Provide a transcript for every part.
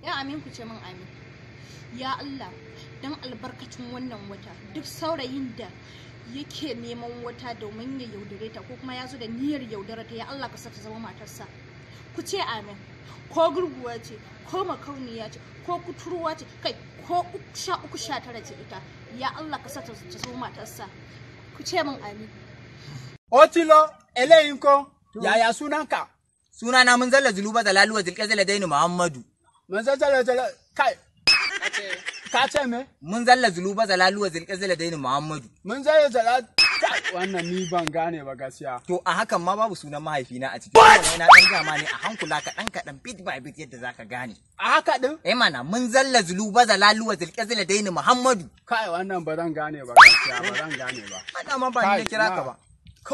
ya amin ku ce min amin ya Allah dan albarkacin wannan wata duk saurayin da yake neman wata domin ya yaudare ta ko kuma ya zo da niyyar yaudare ta ya Allah ka sa ta zama matarsa ku ce amin ko gurguwa ce ko makauniya ce ko kuturwa ce kai ko sha uku sha tara ce ita ya Allah ka sa ta zama matarsa ku ce min amin Otilo, eléyìí ńkọ́, yàyà sunanka. Sunana mun zalla zuluba da laluwa zilƙazala daini Muhammadu. Mun zazzala zala kai. Ka ce me? Mun zalla zuluba da laluwa zilƙazala daini Muhammadu. Mun zalla zala kai wannan ni ban gane ba gaskiya. To a hakan ma babu sunan mahaifina a ciki. Wannan na ɗan gama ne a hankula kaɗan kaɗan bit by bit yadda zaka gane. A haka din? Eh mana mun zalla zuluba da laluwa zilƙazala daini Muhammadu. Kai wannan ba zan gane ba gaskiya ba zan gane ba. Ana ma ba ni da kira ka ba.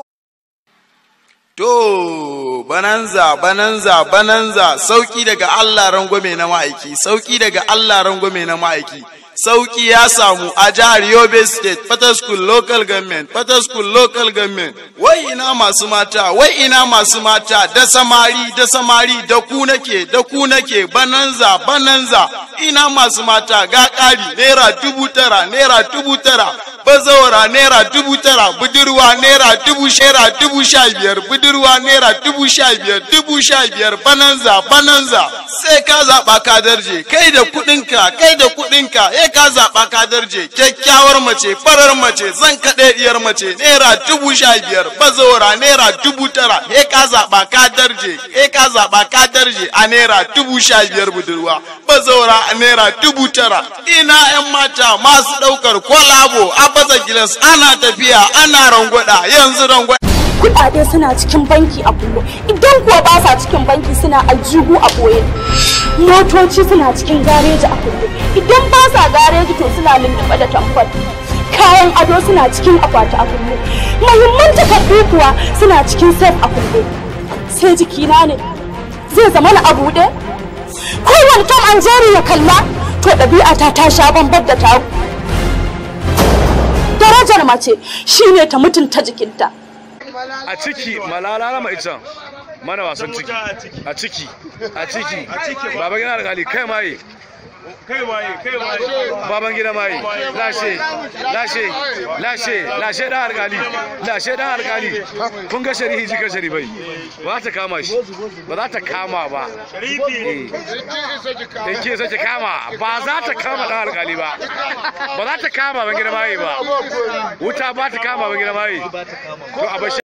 To, bananza, bananza, bananza, sauki daga Allah rangwame na ma'aiki, sauki daga Allah rangwame na ma'aiki. Sauki ya samu a jihar Yobe State, School Local Government, School Local Government. Wai ina masu mata, wai ina masu mata, da samari, da samari, da ku nake, da ku nake, bananza, bananza. Ina masu mata, ga ƙari, naira dubu tara, naira dubu tara. bazawara naira dubu tara budurwa naira dubu shera dubu sha biyar budurwa naira dubu sha biyar dubu sha biyar bananza bananza sai ka zaɓa ka darje kai da kuɗinka kai da kuɗinka ya ka zaɓa ka darje kyakkyawar mace farar mace zan kaɗe diyar mace naira dubu sha biyar bazawara naira dubu tara ya ka zaɓa ka darje ya ka zaɓa ka darje a naira dubu sha biyar budurwa bazawara a naira dubu tara ina 'yan mata masu ɗaukar kwalabo a baza gilas ana tafiya ana rangwada yanzu rangwada kudade suna cikin banki a kullum idan kuwa ba sa cikin banki suna aljihu a boye motoci suna cikin gareji a kullum idan ba sa gareji to suna lulluɓe da tamfol kayan ado suna cikin akwati a kullum muhimman takardu kuwa suna cikin sef a kullum sai jikina ne zai zama na a buɗe kowane tom an jeri ya kalla to ɗabi'ata ta sha bambar da taku darajar mace shine ta mutunta jikinta a ciki malala na ma'aican mana wasan ciki a ciki a ciki baba gina alkali kai maye kai waye kai waye baban gida maye lashe lashe lashe lashe dan alkali lashe dan alkali kun ga shari'i jika sharifai ba ta kama shi ba za ta kama ba sharifi da ke sace kama ba za ta kama dan alkali ba ba za ta kama ban gida maye ba wuta ba ta kama ban gida maye to a bashi